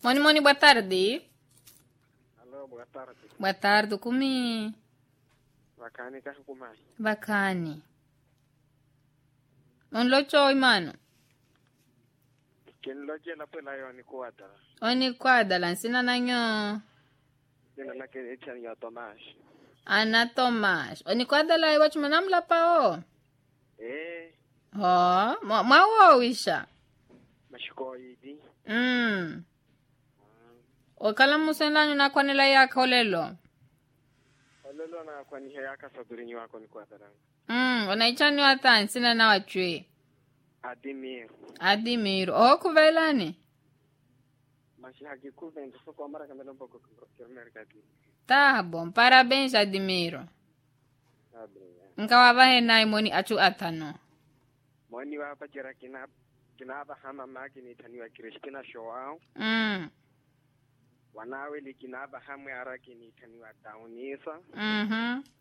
Moni Moni, boa tarde. Alô, boa tarde. Boa tarde, kumi. Bacana ka kumai. Bakani. Onlocho mano. Kin loje la pela yo ni kuata. Oni kwadala nsina nanyo. Dina na ke echan ya Tomas. Ana Tomas. Oni kwadala iwachu manamla pao. Eh, Ho, mwa mwa wisha. mashiko idi. Mm. Wakala musendanyo na kwanela ya kolelo. Olelo na kwa ni haya ka sadurini wako ni kuata rang. Mm, onaichani wata nsina na wachwe. Adimir. Adimiro. Oh, kuvelani. Mashi haki kuvendo so kwa mara kamera mpoko kirmer kati. Tá bom, parabéns, Admiro. Abriya. Nkawavahe naye moni achu atano. Mwani wa hapa jira kina kina ba hama maki ni taniwa Kristina Shoao. Mm. Wanawe li kina ba hamwe araki ni taniwa Daunisa. Mhm.